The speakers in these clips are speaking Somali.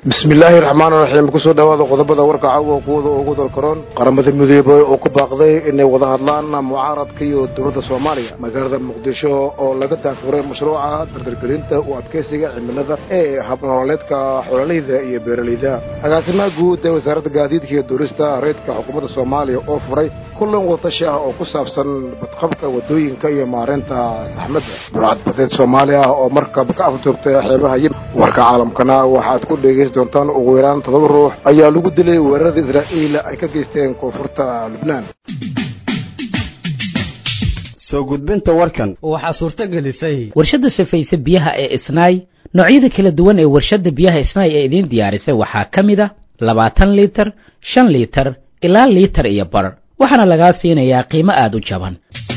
bismillaahi raxmaan raxiim kusoo dhawaada qodobada warka caawa kuwada ugu dalkaroon qaramada midoobey oo ku baaqday inay wada hadlaan mucaaradka iyo dowladda soomaaliya magaalada muqdisho oo laga daafuray mashruuca dardargelinta u adkeysiga cimilada ee habnololeedka xoololeyda iyo beeraleyda agaasimaha guud ee wasaaradda gaadiidka iyo duurista reydka xukuumadda soomaaliya oo furay kulan wadatashi ah oo ku saabsan badqabka wadooyinka iyo maareynta saxmadda burcad badeed soomaaliya oo markaba ka afduubtay xeebaha yimid warka caalamkana waxaad ku dhegeysan doontaan ugu yaraan todoba ruux ayaa lagu dilay weerarada israa'iil ay ka geysteen koonfurta lubnaan soo gudbinta warkan waxaa suurto gelisay warshadda safayse biyaha ee isnaay noocyada kala duwan ee warshadda biyaha isnaay ee idiin diyaarisay waxaa ka mid a labaatan liitar shan liitar ilaa liitar iyo bar waxaana lagaa siinayaa qiimo aada u jaban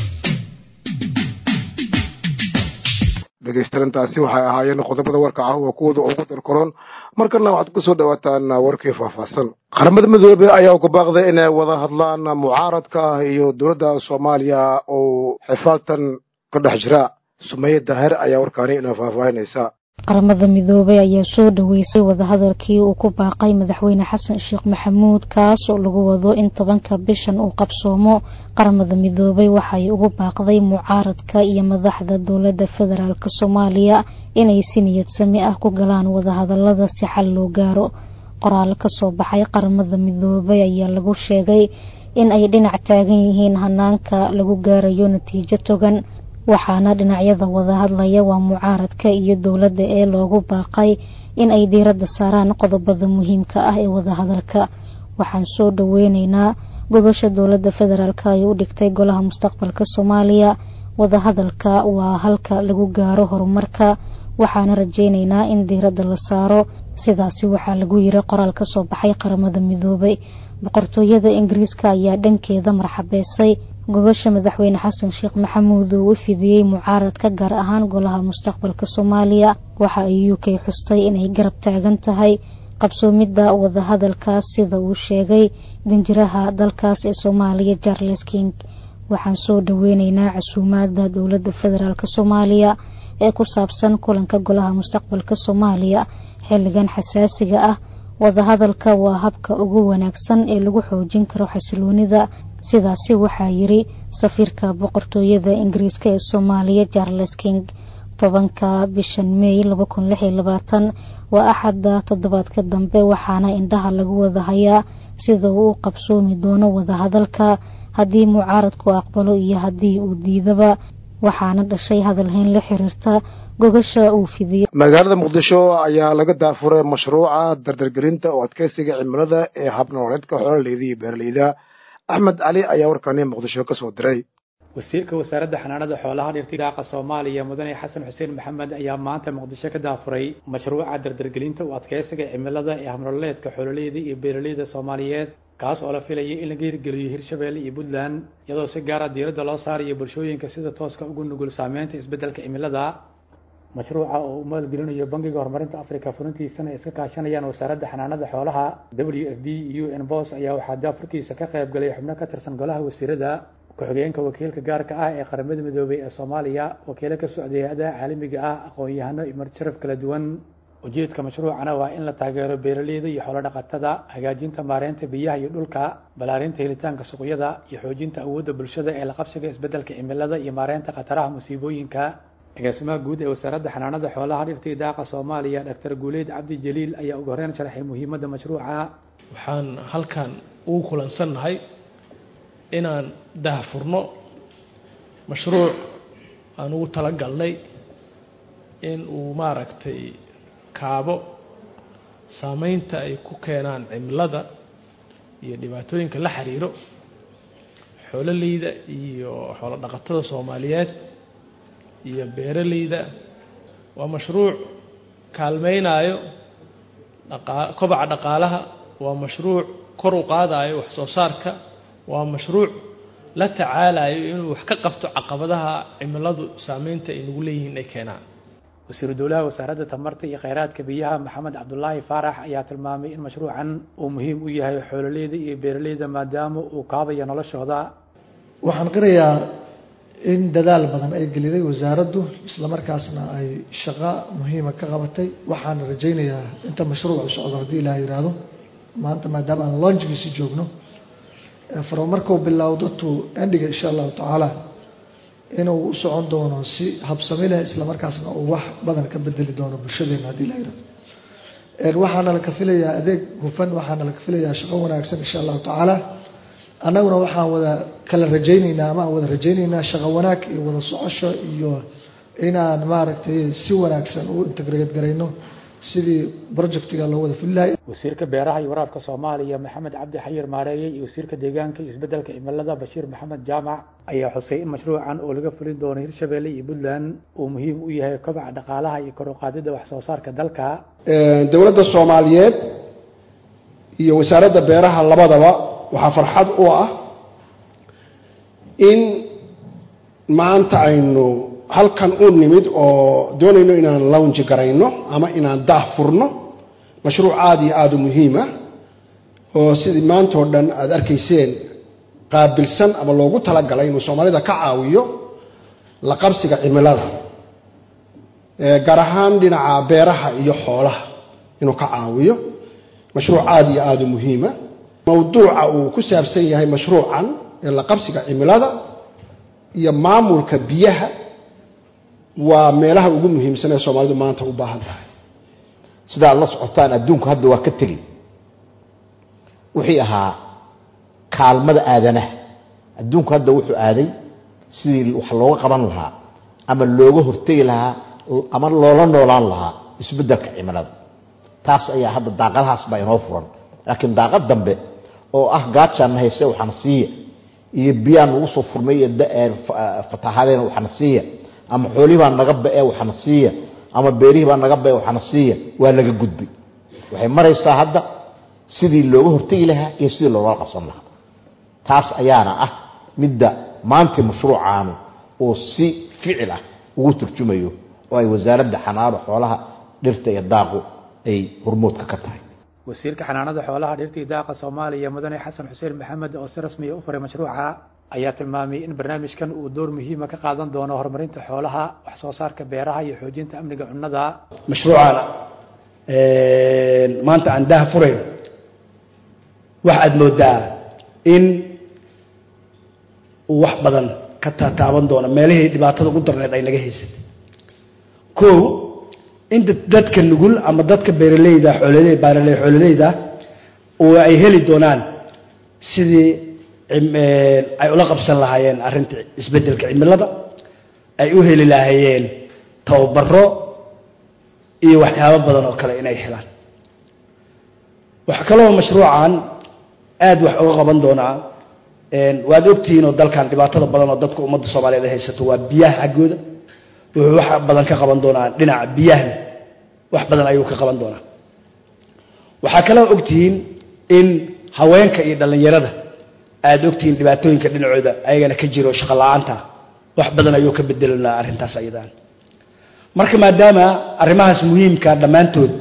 dhegaystarintaasi waxay ahaayeen qodobada warka caawa kuwada ugu dalkaroon markana waxaad kusoo dhawaataan warkii faahfaahsan qaramada midoobe ayaa uga baaqday inay wada hadlaan mucaaradka iyo dowladda soomaaliya oo xifaaltan ka dhex jira sumaye daahir ayaa warkaani inoo faahfaahinaysa qaramada midoobay ayaa soo dhaweysay wadahadalkii uu ku baaqay madaxweyne xasan sheekh maxamuud kaas oo lagu wado in tobanka bishan uu qabsoomo qaramada midoobay waxay ugu baaqday mucaaradka iyo madaxda dowladda federaalk soomaaliya inay si niyad sami ah ku galaan wadahadalada si xal loo gaaro qoraal kasoo baxay qaramada midoobay ayaa lagu sheegay in ay dhinac taagan yihiin hanaanka lagu gaarayo natiijo togan waxaana dhinacyada wada hadlaya waa mucaaradka iyo dowladda ee loogu baaqay in ay diiradda saaraan qodobada muhiimka ah ee wadahadalka waxaan soo dhaweyneynaa gobasha dowladda federaalk ay u dhigtay golaha mustaqbalka soomaaliya wadahadalka waa halka lagu gaaro horumarka waxaana rajeyneynaa in diiradda la saaro sidaasi waxaa lagu yiri qoraal kasoo baxay qaramada midoobay boqortooyada ingiriiska ayaa dhankeeda marxabeysay gobasha madaxweyne xasan sheekh maxamuud uu u fidiyey mucaaradka gaar ahaan golaha mustaqbalka soomaaliya waxa ay u k xustay inay garab taagan tahay qabsoomidda wadahadalkaas sida uu sheegay danjiraha dalkaas ee soomaaliya charles king waxaan soo dhaweyneynaa casuumaada dowladda federaalk soomaaliya ee ku saabsan kulanka golaha mustaqbalka soomaaliya xilligan xasaasiga ah wadahadalka waa habka ugu wanaagsan ee lagu xoojin karo xasiloonida sidaasi waxaa yiri safiirka boqortooyada ingiriiska ee soomaaliya charles king tobanka bishan mey waa axadda toddobaadka dambe waxaana indhaha lagu wada hayaa sida uu u qabsoomi doono wadahadalka haddii mucaaradku aqbalo iyo haddii uu diidaba waxaana dhashay hadalhayn la xiriirta gogasha uu fidiyo magaalada muqdisho ayaa laga daafuray mashruuca dardargelinta oo adkeysiga cimilada ee habnololeedka xoololeyda iyo beeraleyda axmed cali ayaa warkani muqdisho ka soo diray wasiirka wasaaradda xanaanada xoolaha dhirta daaqa soomaaliya mudane xasan xuseen maxamed ayaa maanta muqdisho ka daafuray mashruuca dardargelinta u adkeysiga cimilada ee habnololeedka xoololeyda iyo beeraleyda soomaaliyeed kaas oo la filayay in laga hirgeliyo hirshabelle iyo puntland iyadoo si gaara diiradda loo saarayo bulshooyinka sida tooska ugu nugul saameynta isbeddelka cimilada mashruuca oo uu maalgelinayo bangiga horumarinta africa fulintiisana ay iska kaashanayaan wasaaradda xanaanada xoolaha w f d u n bos ayaa waxaa daafurkiisa ka qayb galay xubno ka tirsan golaha wasiirada ku-xigeenka wakiilka gaarka ah ee qaramada midoobay ee soomaaliya wakiilo ka socday hay-adaha caalamiga ah aqoon-yahano iyo marjaraf kala duwan ujeedka mashruucana waa in la taageero beeraleyda iyo xoolo dhaqatada hagaajinta maareynta biyaha iyo dhulka ballaarinta helitaanka suuqyada iyo xoojinta awoodda bulshada ee la qabsiga isbeddelka cimilada iyo maareynta khataraha musiibooyinka agaasimaha guud ee wasaaradda xanaanada xoolaha dhirta iyo daaqa soomaaliya doctor guuleyd cabdi jaliil ayaa ugu horeyn sharaxay muhiimadda mashruuca waxaan halkan ugu kulansannahay inaan daahfurno mashruuc aan ugu talagalnay in uu maaragtay kaabo saameynta ay ku keenaan cimilada iyo dhibaatooyinka la xiriiro xoololeyda iyo xoolo dhaqatada soomaaliyeed iyo beeraleyda waa mashruuc kaalmeynayo dhaqa kobaca dhaqaalaha waa mashruuc kor u qaadayo wax soo saarka waa mashruuc la tacaalayo inuu wax ka qabto caqabadaha cimiladu saameynta ay nagu leeyihiin ay keenaan wasiiru dowlaha wasaaradda tamarta iyo kheyraadka biyaha maxamed cabdulaahi faarax ayaa tilmaamay in mashruucan uu muhiim u yahay xoololeyda iyo beeraleyda maadaama uu kaabayo noloshooda waxaan qirayaa in dadaal badan ay geliday wasaaraddu islamarkaasna ay shaqo muhiima ka qabatay waxaana rajaynayaa inta mashruucu socdo haddii ilaah yidhaahdo maanta maadaama aan launchgiisi joogno faro markuu bilowdo to endiga insha allahu tacaala inuu u socon doono si habsami leh islamarkaasna uu wax badan ka bedeli doono bulshadeena haddii ilaah yidhahdo waxaana laka filayaa adeeg hufan waxaana laka filayaa shaqo wanaagsan insha allahu tacaala annaguna waxaan wada kala rajayneynaa ama aan wada rajayneynaa shaqo wanaag iyo wada socosho iyo inaan maaragtay si wanaagsan u integrate garayno sidii projectiga loo wada fulilahay wasiirka beeraha iyo waraabka soomaaliya maxamed cabdi xayir maareeye iyo wasiirka deegaanka iyo isbedelka cimilada bashiir maxamed jaamac ayaa xusay in mashruucan oo laga fulin doono hirshabelle iyo puntland uu muhiim u yahay kobaca dhaqaalaha iyo kor u qaadida wax soo saarka dalka dowladda soomaaliyeed iyo wasaaradda beeraha labadaba waxaa farxad u ah in maanta aynu halkan u nimid oo doonayno inaan lounji garayno ama inaan daah furno mashruuc aada iyo aada u muhiima oo sidii maanta oo dhan aada arkayseen qaabilsan ama loogu talagalay inuu soomaalida ka caawiyo la qabsiga cimilada gaar ahaan dhinaca beeraha iyo xoolaha inuu ka caawiyo mashruuc aada iyo aada u muhiima mawduuca uu ku saabsan yahay mashruucan ee la qabsiga cimilada iyo maamulka biyaha waa meelaha ugu muhiimsan ee soomaalidu maanta u baahan tahay sidaad la socotaan adduunku hadda waa ka tegi wixii ahaa kaalmada aadanaha adduunku hadda wuxuu aaday sidii wax looga qaban lahaa ama looga hortegi lahaa ama loola noolaan lahaa isbeddelka cimilada taas ayaa hadda daaqadahaas baa inoo furan laakiin daaqad dambe oo ah gaajaan hayse waxaana siiya iyo biyaan nagu soo furmay iyo fatahadeena waxaana siiya ama xoolihii baa naga ba-e waxaana siiya ama beerihii baa naga ba-e waxaana siiya waa laga gudbay waxay maraysaa hadda sidii looga hortegi lahaa iyo sidii loogala qabsan lahaa taas ayaana ah midda maanta mashruucaanu oo si ficil ah ugu turjumayo oo ay wasaaradda xanaano xoolaha dhirta iyo daaqu ay hormoodka ka tahay wasiirka xanaanada xoolaha dhirtii daaqa soomaaliya mudane xasan xuseen maxamed oo si rasmiya u furay mashruuca ayaa tilmaamay in barnaamijkan uu door muhiima ka qaadan doono horumarinta xoolaha wax soo saarka beeraha iyo xoojinta amniga cunnada mashruucana maanta aan daha furayn waxaad moodaa in uu wax badan ka taataaban doono meelihii dhibaatada ugu darneed ay naga haysatay ko in dadka nugul ama dadka beeraleyda xoololey baaraley xoololeyda oo ay heli doonaan sidii ay ula qabsan lahaayeen arrinta isbeddelka cimilada ay u heli lahaayeen tababaro iyo waxyaabo badan oo kale inay helaan waxaa kaloo mashruucan aada wax uga qaban doonaa waad ogtihiin oo dalkan dhibaatada badan oo dadka ummadda soomaaliyeed ay haysato waa biyaha xaggooda wuxuu wax badan ka qaban doonaa dhinaca biyahana wax badan ayuu ka qaban doonaa waxaa kaloo ogtihiin in haweenka iyo dhallinyarada aada ogtihiin dhibaatooyinka dhinacooda ayagana ka jiro shaqo la-aanta wax badan ayuu ka bedelinaa arrintaas ayadaan marka maadaama arrimahaas muhiimka dhammaantood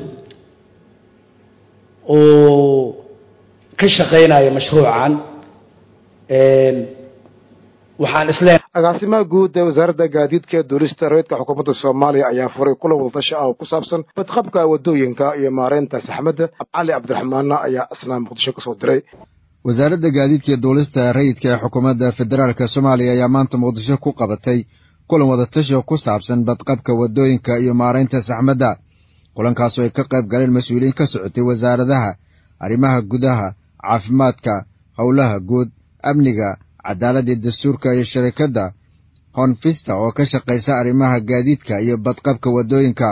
oo ka shaqaynayo mashruucan waxaan isleeyahay agaasimaha guud ee wasaaradda gaadiidka ee duulista reedka xukuumadda soomaaliya ayaa furay kulan wadatashi ah oo ku saabsan badqabka waddooyinka iyo maareynta saxmadda cali cabdiraxmaanna ayaa isnaa muqdisho kasoo diray wasaaradda gaadiidka iyo duulista rayidka ee xukuumadda federaalk soomaaliya ayaa maanta muqdisho ku qabatay kulan wadatashi oo ku saabsan badqabka waddooyinka iyo maaraynta saxmadda kulankaasoo ay ka qayb galeen mas-uuliyiin ka socotay wasaaradaha arrimaha gudaha caafimaadka howlaha guud amniga cadaaladda dastuurka iyo sharikadda honfista oo ka shaqaysa arrimaha gaadiidka iyo badqabka waddooyinka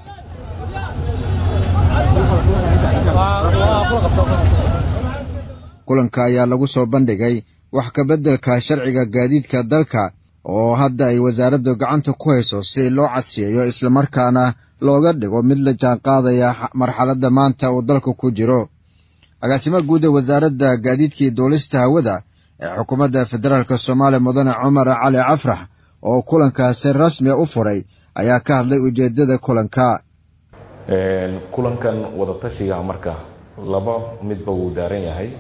kulanka ayaa lagu soo bandhigay wax kabeddelka sharciga gaadiidka dalka oo hadda ay wasaaraddu gacanta ku hayso si loo casiyeeyo islamarkaana looga dhigo mid la jaanqaadaya marxaladda maanta uu dalku ku jiro agaasimaha guud ee wasaaradda gaadiidkii duulista hawada ee xukuumadda federaalk soomaaliya mudane cumar cali cafrax oo kulankaasi rasmiya u furay ayaa ka hadlay ujeeddada kulanka kulankan wadatashiga marka laba midba wuu daaran yahay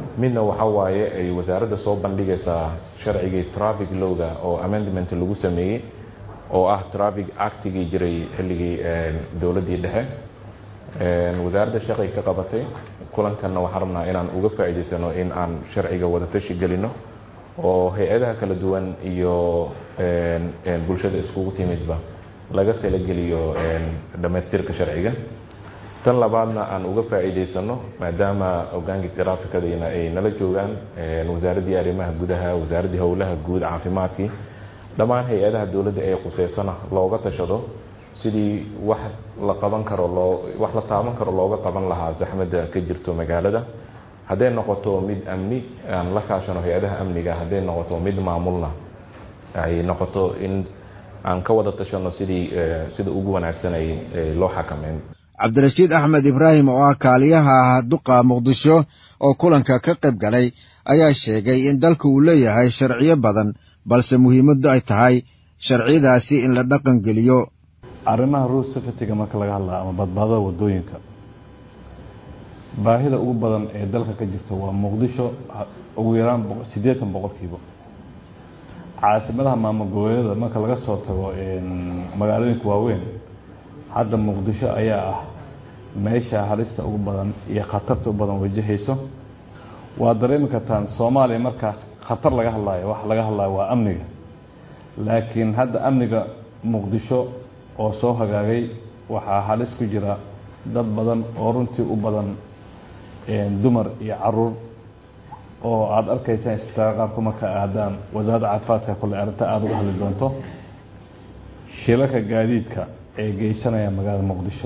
midna waxa waaye ay wasaaradda soo bandhigaysaa sharcigii traffic lowga oo amendment lagu sameeyey oo ah traffic actigii jiray xilligii dowladdii dhexe wasaaradda shaqay ka qabatay kulankanna waxaan rabnaa inaan uga faa'iidaysano in aan sharciga wadatashi gelino oo hay-adaha kala duwan iyo bulshada iskugu timidba laga talageliyo dhammaystirka sharciga tan labaadna aan uga faa'iidaysano maadaama hogaankii traafikadayna ay nala joogaan wasaaraddii arrimaha gudaha wasaaraddii howlaha guud caafimaadkii dhammaan hay-adaha dowladda ee quseysana looga tashado sidii wax la qaban karo loo wax la taaban karo looga qaban lahaa zaxmadda ka jirto magaalada hadday noqoto mid amni aan la kaashano hay-adaha amniga hadday noqoto mid maamulna ay noqoto in aan ka wada tashano sidii sida ugu wanaagsan ay loo xakameyn cabdirashiid axmed ibraahim oo ah kaaliyaha duqa muqdisho oo kulanka ka qayb galay ayaa sheegay in dalka uu leeyahay sharciyo badan balse muhiimaddu ay tahay sharciyadaasi in la dhaqan geliyo arrimaha road safetyga marka laga hadlaa ama badbaadada wadooyinka baahida ugu badan ee dalka ka jirta waa muqdisho ugu yaraan siddeetan boqolkiiba caasimadaha maamul goboleedyada marka laga soo tago magaalooyinka waaweyn hadda muqdisho ayaa ah meesha halista ugu badan iyo khatarta u badan wajahayso waa dareemi kartaan soomaaliya markaa khatar laga hadlaayo wax laga hadlaayo waa amniga laakiin hadda amniga muqdisho oo soo hagaagay waxaa halis ku jira dad badan oo runtii u badan dumar iyo caruur oo aada arkaysaan isbitaal qaabka marka aadaan wasaaradda caafimaadka kule arrinta aada uga hadli doonto shilalka gaadiidka ee geysanaya magaalada muqdisho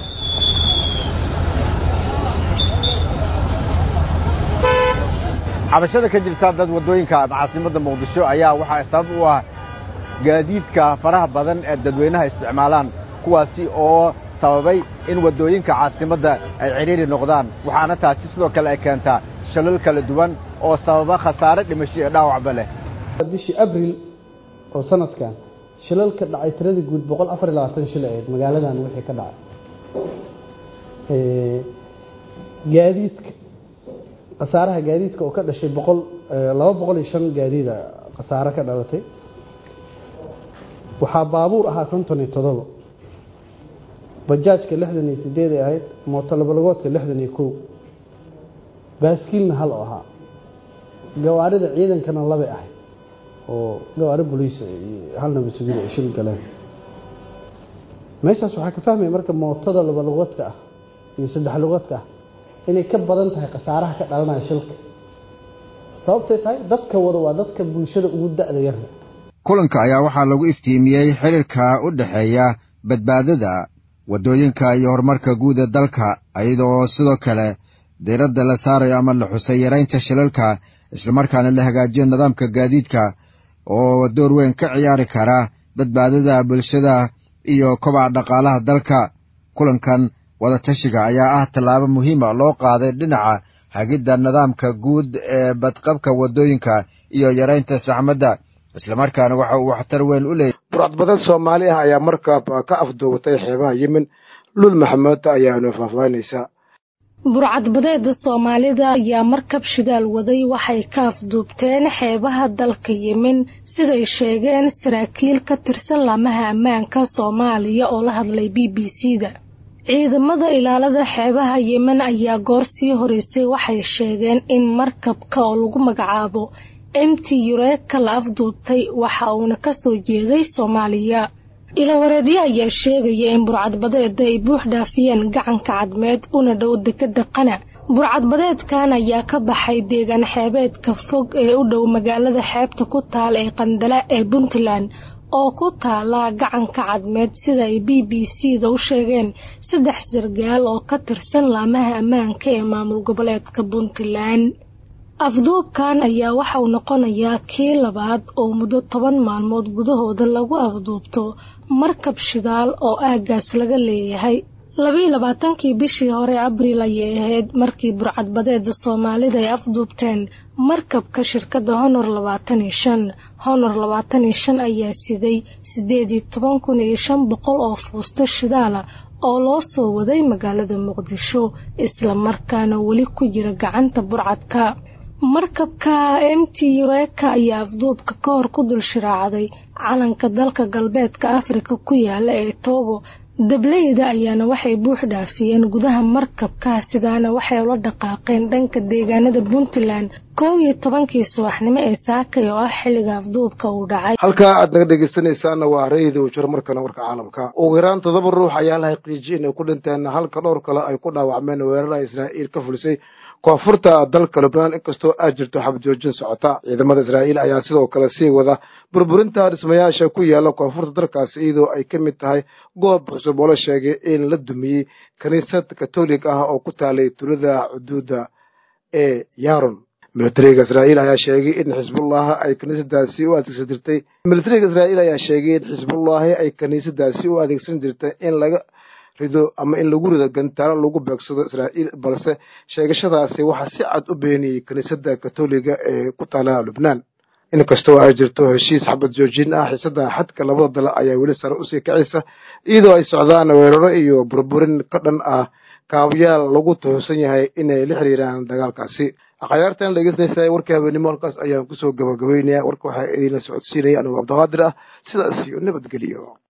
cabashada ka jirta dad waddooyinka caasimadda muqdisho ayaa waxaa sabab u ah gaadiidka faraha badan ee dadweynaha isticmaalaan kuwaasi oo sababay in waddooyinka caasimadda ay cidhiiri noqdaan waxaana taasi sidoo kale ay keentaa shalal kala duwan oo sababa khasaare dhimasho iyo dhaawacba leh bishii abril oo sanadkan shilalka dhacay tiradii guud boqol afar iyo labaatan shil ahayd magaaladan wixii ka dhacay gaadiidka khasaaraha gaadiidka oo ka dhashay boqol laba boqol iyo shan gaadiida khasaare ka dhalatay waxaa baabuur ahaa konton iyo todoba bajaajka lixdan iyo sideed ay ahayd mootolabalagoodka lixdan iyo kow baaskiilna hal oo ahaa gawaarida ciidankana labay ahayd oo gawaari boliis halna masuuliya ay shil galeen meeshaas waxaa ka fahmaya marka mootada labalagoodka ah iyo saddex lugoodka ah inay ka badan tahay khasaaraha ka dhalanaya shilka sababtay tahay dadka wada waa dadka bulshada ugu da-da yarna kulanka ayaa waxaa lagu iftiimiyey xiriirka u dhexeeya badbaadada waddooyinka iyo horumarka guud ee dalka iyadoo sidoo kale diiradda la saarayo ama la xusay yaraynta shilalka islamarkaana la hagaajiyo nidaamka gaadiidka oo door weyn ka ciyaari kara badbaadada bulshada iyo kobaca dhaqaalaha dalka kulankan wadatashiga ayaa ah tallaabo muhiima loo qaaday dhinaca hagidda nidaamka guud ee badqabka waddooyinka iyo yaraynta saxmadda islamarkaana waxa uu waxtar weyn u leeyahy burcad badan soomaali ah ayaa markaaba ka afduubatay xeebaha yemen lul maxamed ayaanu faahfaahinaysaa burcadbadeeda soomaalida ayaa markab shidaal waday waxay ka afduubteen xeebaha dalka yemen siday sheegeen saraakiil ka tirsan laamaha ammaanka soomaaliya oo la hadlay b b c da ciidamada ilaalada xeebaha yemen ayaa goor sii horeysay waxay sheegeen in markabka oo lagu magacaabo mt yureka la afduubtay waxa uuna kasoo jeeday soomaaliya ilawareedyo ayaa sheegaya in burcadbadeeda ay buux dhaafiyeen gacanka cadmeed una dhow dekeda qana burcadbadeedkan ayaa ka baxay deegaan xeebeedka fog ee u dhow magaalada xeebta ku taal ee qandala ee puntland oo ku taala gacanka cadmeed sida ay b b c da u sheegeen saddex sargaal oo ka tirsan laamaha ammaanka ee maamul goboleedka puntland afduubkan ayaa waxauu noqonayaa kii labaad oo muddo toban maalmood gudahooda lagu afduubto markab shidaal oo aagaas laga leeyahay labiiyo labaatankii bishii hore abriil ayay ahayd markii burcadbadeeda soomaalida ay afduubteen markabka shirkadda honor labaatan iyo shan honor labaatan iyo shan ayaa siday sideed iyo toban kun iyo shan boqol oo fuusto shidaala oo loo soo waday magaalada muqdisho islamarkaana weli ku jira gacanta burcadka markabka m t reka ayaa afduubka ka hor ku dul shiraacday calanka dalka galbeedka afrika ku yaala ee togo dableyda ayaana waxay buux dhaafiyeen gudaha markabka sidaana waxay ula dhaqaaqeen dhanka deegaanada puntland koob iyo tobankii subaxnimo ee saakay oo ah xilliga afduubka uu dhacay halkaa aad naga dhegeysanaysaana waa rayida ujiro markana warka caalamka ugu yaraan toddoba ruux ayaa la xaqiijiyay inay ku dhinteen halka dhowr kale ay ku dhaawacmeen weerara israa'iil ka fulisay koonfurta dalka lubnaan inkastoo aad jirto xabadjoojin socota ciidamada israa'iil ayaa sidoo kale sii wada burburinta dhismayaasha ku yaala koonfurta dalkaasi iyadoo ay ka mid tahay goob cusub oo la sheegay in la dumiyey kiniisad katolig ah oo ku taalay tulada xuduudda ee yaron militariga israa'iil ayaa sheegay in xisbullahi ay kiniisadaasi u adeegsan jirtay militariga israa'iil ayaa sheegay in xisbullahi ay kiniisadaasi u adeegsan jirtay in laga rido ama in lagu rido gantaalo lagu beegsado israa'iil balse sheegashadaasi waxaa si cad u beeniyey kiniisadda katoliga ee ku taala lubnaan inkastoo ay jirto heshiis xabad joojin ah xiisada xadka labada dal ayaa weli sare usii kacaysa iyadoo ay socdaan weeraro iyo burburin ka dhan ah kaabayaal lagu tuhunsan yahay inay la xiriiraan dagaalkaasi akhyaartan dhegeysanaysa warkii habeenimo halkaas ayaan kusoo gabagabeynaya warka waxaa idinla socodsiinaya anigoo cabdiqaadir ah sidaas iyo nabadgeliyo